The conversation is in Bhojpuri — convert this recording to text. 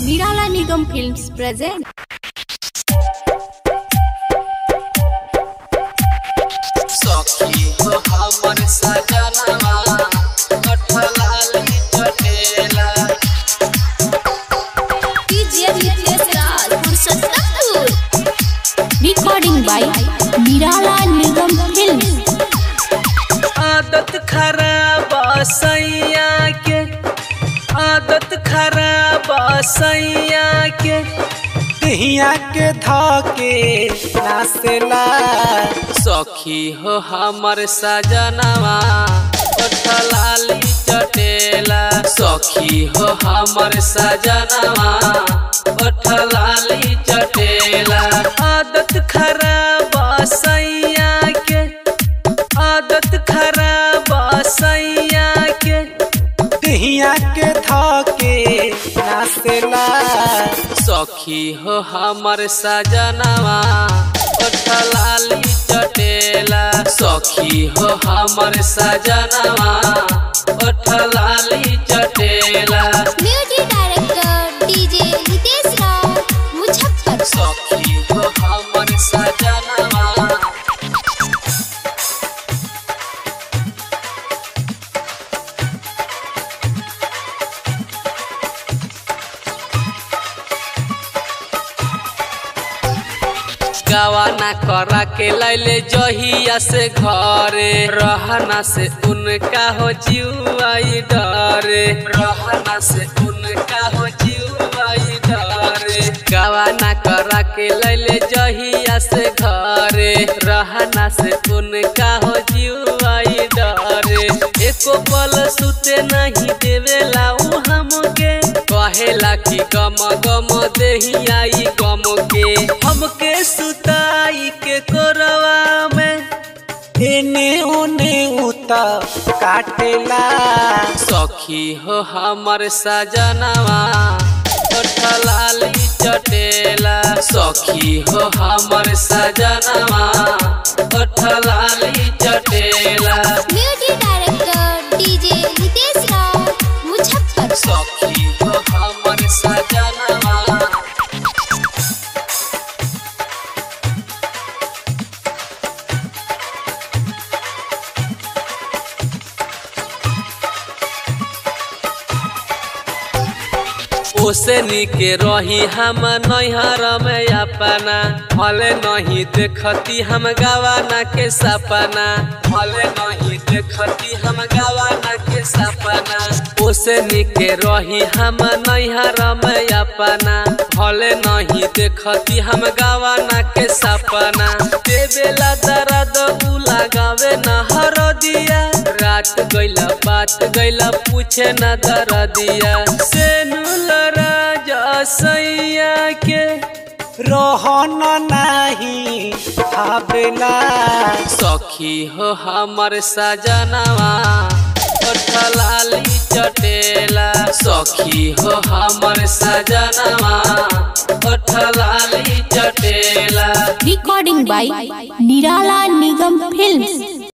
Nirala Nigam Films present. सखी हो हमर सजनवा कठलाली चटेला Recording by Nirala Nigam Films. आदत खराब सैया के आदत खराब सैया के हिया के धके नासेला सखी हो हमर सजनवा कठलाली चटेला सखी हो हमर सजनवा कठलाली चटेला आदत खराब सैया के आदत खराब सैया के दहिया के धके नासेला सखी हो हमर सजनवा कठलाली चटेला सखी हो हमर सजनवा कठलाली चटेला Music director DJ Hitesh Rao, Muzaffarpur. सखी हो हमर सजनवा गवाना करा के लैले जहिया से घरे रहना से उनका हो जीवाई डरे रहना से उनका हो जीवाई डरे गवाना करा के लैले जहिया से घरे रहना से उनका हो जीवाई डरे एको पल सुते नहीं देवेला उ हमके कहेला कि गम गम देही आई गम के हमके सुताई के कोरवा में एने ओने उता काटेला सखी हो हमर सजनवा कठलाली चटेला सखी हो हमर सजनवा कठलाली चटेला Music director DJ Hitesh Rao, Muzaffarpur. सखी हो हमर सजनवा ओसे निके रही हम नैहर में अपना भले नहीं देखती हम गवाना के सपना भले नहीं देखती हम गवाना के सपना ओसे निके रही हम नैहर में अपना भले नहीं देखती हम गवाना के सपना देवेला दर्द उ लगावे न हर दिया रात गइला बात गइला पूछे न दर दिया से राजा सैया के रहन नाही भावेला सखी हो हमर सजनवा कठलाली चटेला सखी हो हमर सजनवा कठलाली चटेला Recording by Nirala Nigam Films.